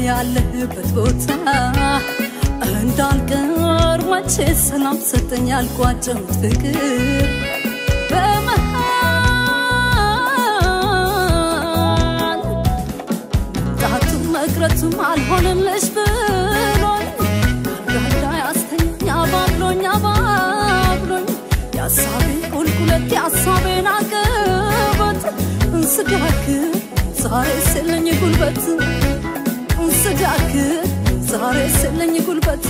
ያለህበት ቦታ እንዳልቀር መቼ ሰላም ሰጠኝ ያልቋጨሁት ፍቅር በመሃል መምጣቱም መቅረቱም አልሆንልሽ ብሎኝ አልጋ ያስተኛ አባብሎኝ አባብሎኝ የሀሳቤን ቁልቁለት የሀሳቤን አቀበት እንስዳክር ዛሬ ስለኝ ጉልበት እንስዳክር ዛሬ ስለኝ ጉልበት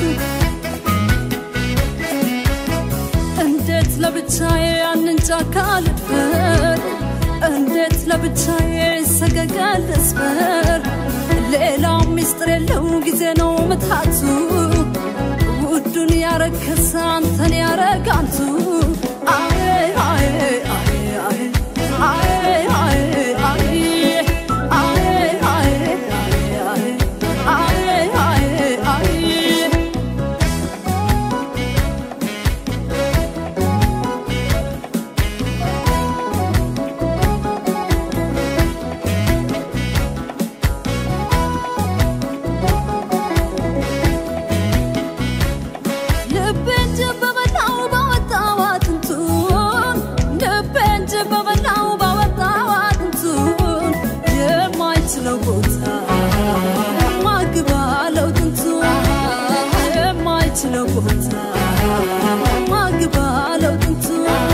እንዴት ለብቻዬ ያንን ጫካ ልበር እንዴት ለብቻዬ ሰገገል ልስበር ሌላው ሚስጥር የለው ጊዜ ነው ምታቱ ውዱን ያረከሰ አንተን ያረጋንቱ አይ አይ አይ አይ አይ አይ አይ አይ አይ አይ አይ አይ ልቤን ጅብ በበላው ባወጣው አጥንቱን ልቤን ጅብ በበላው ባወጣው አጥንቱን የማይችለው ቦታ ማግባለው ጥንቱ የማይችለው ቦታ ማግባለው ጥንቱ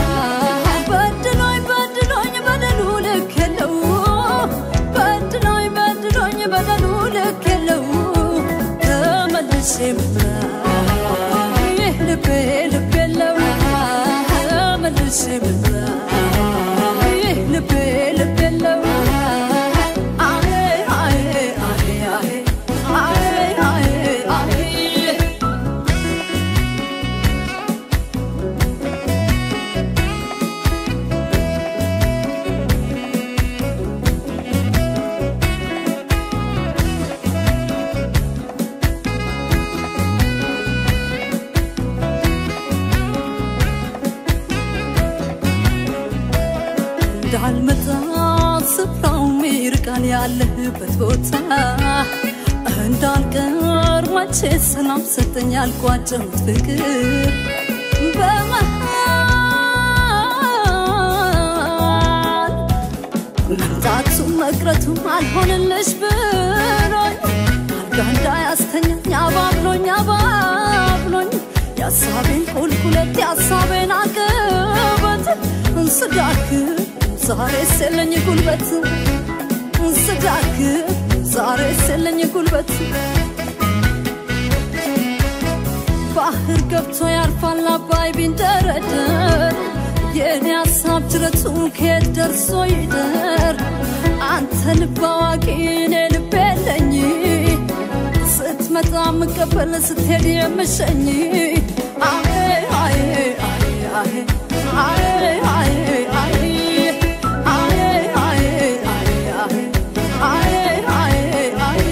በድሎኝ በድሎኝ በደሉ ልክ የለው በድሎኝ በድሎኝ በደሉ ልክ የለው ተመልሼ ምራ ይህ ልቤ ልብ የለው ተመልሼ ምራ ይህ ልቤ ልብ የለው አይ አይ አይ አይ አይ አይ አይ እንዳልመጣ ስፍራውም ይርቃል ያለህበት ቦታ እንዳልቀር መቼ ሰላም ሰጠኝ ያልቋጨሁት ፍቅር በመሃል መምጣቱም መቅረቱም አልሆንልሽ ብሎኝ አልጋ እንዳያስተኛኝ አባብሎኝ አባብሎኝ የሀሳቤን ቁልቁለት የሀሳቤን አቀበት እንስዳክር ዛሬ የለኝ ጉልበት እንስዳክር ዛሬ የለኝ ጉልበት ባህር ገብቶ ያልፋል አባይ ቢንደረደር የእኔ ሀሳብ ጅረቱ ከየት ደርሶ ይደር አንተ ልብ አዋቂ እኔ ልብ የለኝ ስትመጣ የምቀበል ስትሄድ የምሸኝ አይ አይ አይ አይ አይ አይ አይ አይ አይ አይ አይ አይ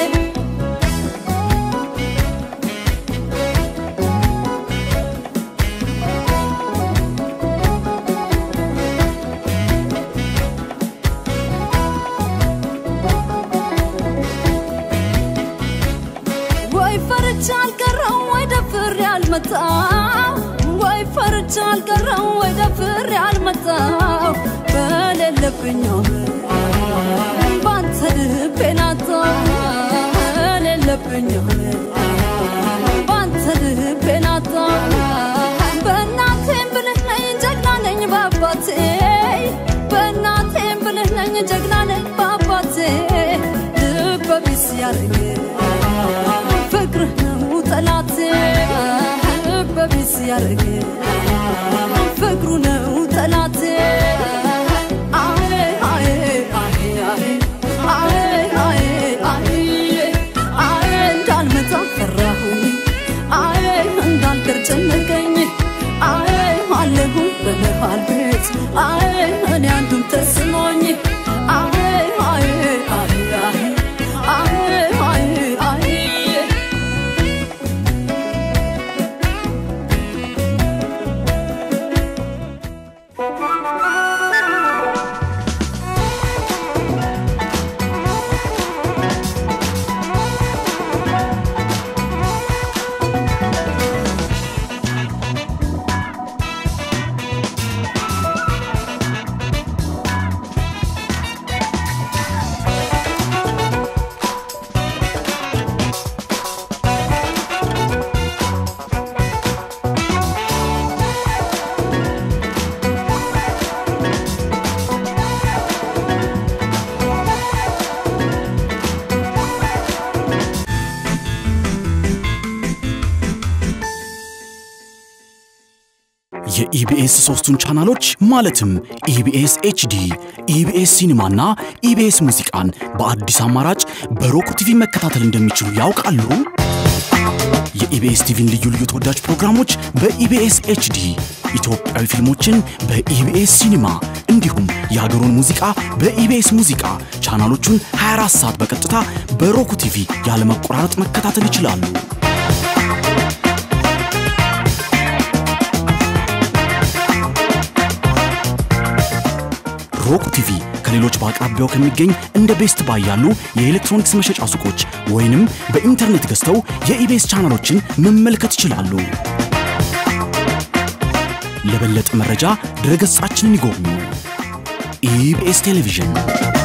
ወይ ፈርቻ አልቀረው ወይ ደፍሬ አልመጣው ወይ ፈርቻ አልቀረው ወይ ደፍሬ አልመጣው በሌለብኝ ባንተ ልቤን አጣው በሌለብኝ ባንተ ልቤን አጣው በእናቴም ብልህ ነኝ ጀግና ነኝ በአባቴ በእናቴም ብልህ ነኝ ጀግና ነኝ በአባቴ ልበ ቢስ ያረገ ፍቅርህ ነው ጠላቴ ልበ ቢስ ያረገ ፍቅሩ ነው ጠላቴ አይ አይ አይ አይ አይ አይ አይ አይ እንዳልመጣ ፈራሁኝ አይ እንዳልቀር ጨነቀኝ አይ አለሁ በመሃል ቤት አይ እኔ አንዱም ተስኖኝ አይ አይ አይ አይ አይ አይ አይ ♪ የኢቢኤስ ሶስቱን ቻናሎች ማለትም ኢቢኤስ ኤችዲ፣ ኢቢኤስ ሲኒማና ኢቢኤስ ሙዚቃን በአዲስ አማራጭ በሮክ ቲቪ መከታተል እንደሚችሉ ያውቃሉ? የኢቢኤስ ቲቪን ልዩ ልዩ ተወዳጅ ፕሮግራሞች በኢቢኤስ ኤችዲ፣ ኢትዮጵያዊ ፊልሞችን በኢቢኤስ ሲኒማ እንዲሁም የሀገሩን ሙዚቃ በኢቢኤስ ሙዚቃ ቻናሎቹን 24 ሰዓት በቀጥታ በሮክ ቲቪ ያለመቆራረጥ መከታተል ይችላሉ። ሮክ ቲቪ ከሌሎች በአቅራቢያው ከሚገኝ እንደ ቤስት ባይ ያሉ የኤሌክትሮኒክስ መሸጫ ሱቆች ወይንም በኢንተርኔት ገዝተው የኢቤስ ቻናሎችን መመልከት ይችላሉ። ለበለጠ መረጃ ድረገጻችንን ይጎብኙ። ኢቢኤስ ቴሌቪዥን